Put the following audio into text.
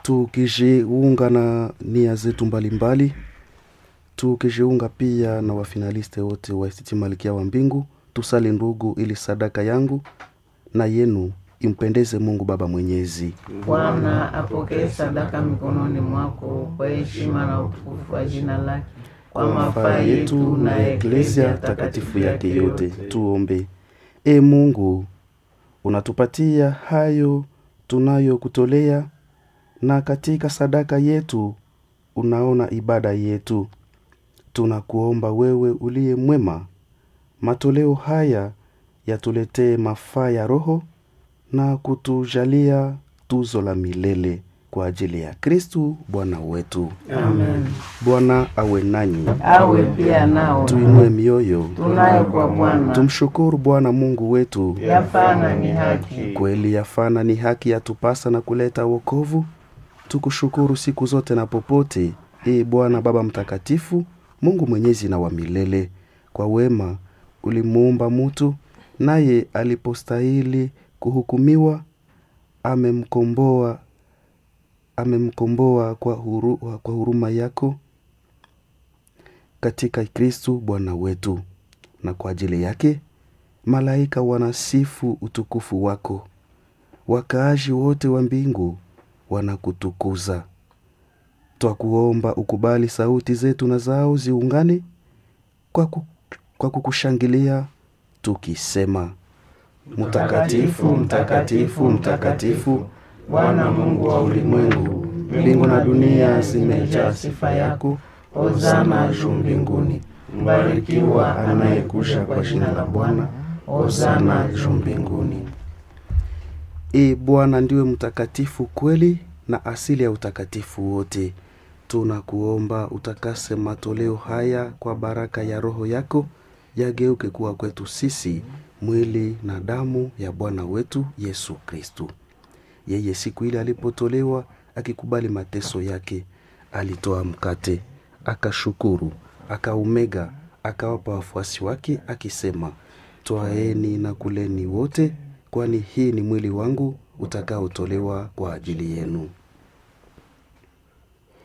tukijiunga na nia zetu mbalimbali tukijiunga pia na wafinaliste wote wa ICT Malkia wa Mbingu. Tusali ndugu, ili sadaka yangu na yenu impendeze Mungu Baba Mwenyezi. Bwana apokee sadaka mikononi mwako kwa heshima na utukufu wa jina lake, kwa mafaa yetu na Eklesia takatifu yake yote. Tuombe. E Mungu, unatupatia hayo tunayokutolea, na katika sadaka yetu unaona ibada yetu. Tunakuomba wewe uliye mwema, matoleo haya yatuletee mafaa ya roho na kutujalia tuzo la milele kwa ajili ya Kristu Bwana wetu. Amen. Bwana awe nanyi, Awe pia nao tuinue mioyo, tunayo kwa Bwana, tumshukuru Bwana Mungu wetu. yafana ni haki. Kweli yafana ni haki yatupasa na kuleta wokovu. Tukushukuru siku zote na popote, ee Bwana Baba Mtakatifu, Mungu mwenyezi na wa milele. Kwa wema ulimuumba mutu, naye alipostahili kuhukumiwa amemkomboa amemkomboa kwa, huru, kwa huruma yako katika Kristu Bwana wetu, na kwa ajili yake malaika wanasifu utukufu wako, wakaaji wote wa mbingu wanakutukuza. Twakuomba ukubali sauti zetu na zao ziungane kwa, ku, kwa kukushangilia tukisema: Mtakatifu, mtakatifu, mtakatifu, Bwana Mungu wa ulimwengu, mbingu na dunia zimejaa sifa yako. Hosana juu mbinguni. Mbarikiwa anayekuja kwa jina la Bwana. Hosana juu mbinguni. E Bwana, ndiwe mtakatifu kweli na asili ya utakatifu wote. Tunakuomba utakase matoleo haya kwa baraka ya Roho yako, yageuke kuwa kwetu sisi mwili na damu ya Bwana wetu Yesu Kristu. Yeye siku ile alipotolewa akikubali mateso yake, alitoa mkate, akashukuru, akaumega, akawapa wafuasi wake akisema, twaeni na kuleni wote, kwani hii ni mwili wangu utakaotolewa kwa ajili yenu.